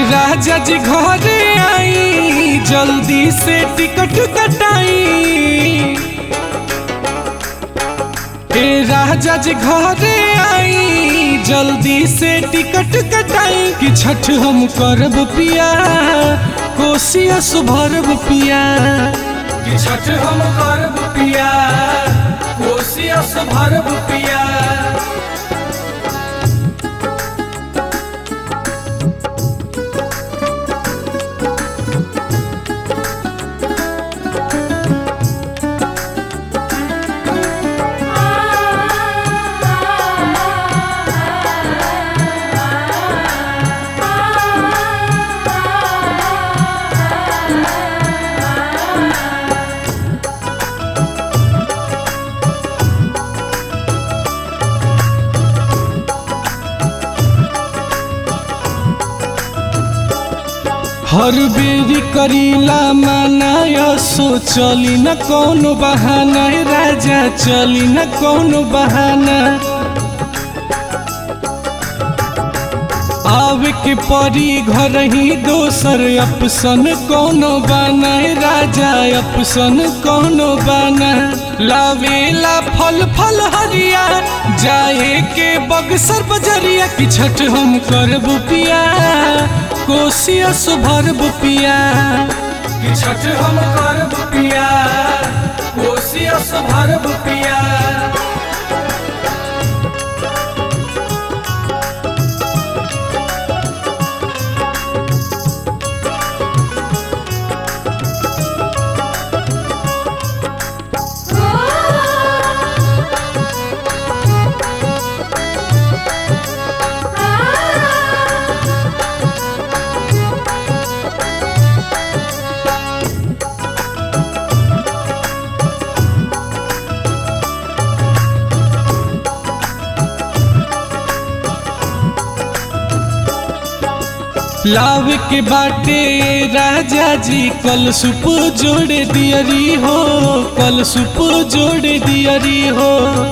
राजा जी घरे आई जल्दी से टिकट कटाई ए राजा जी घरे आई जल्दी से टिकट कटाई कि छठ हम करब पिया कोसिया सुभरब पिया कि छठ हम करब पिया कोसिया सुभरब पिया हर बेरी करीला मनाया सो चली न कौनो बहाना ए राजा चली न कौनो बहाना आवे के परी घर ही दोसर अपसन कौनो बाना ए राजा अपसन कौनो बाना लावेला फल फल हरिया जाए के बगसर बजरिया की छठ हम करब पिया कोसिया सुभरब पिया कि छठ हम करब पिया कोसिया सुभरब पिया लाव के बाटे राजा जी कल सुप जोड़े दियरी हो कल सुप जोड़े दियरी हो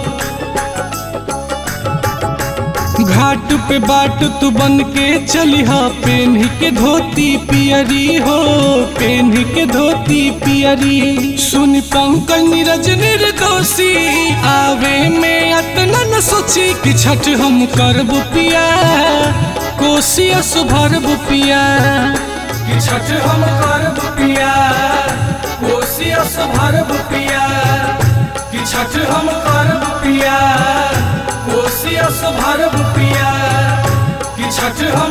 घाट पे बाट तू बन के चली हा पेन के धोती पियरी हो पेन के धोती पियरी सुन पंकज नीरज निर्दोषी आवे में अतना न सोची कि छठ हम करब पिया कोसिया सुभरब पिया कि छठ हम करब पिया कोसिया सुभरब पिया कि छठ हम करब पिया कोसिया सुभरब पिया कि छठ हम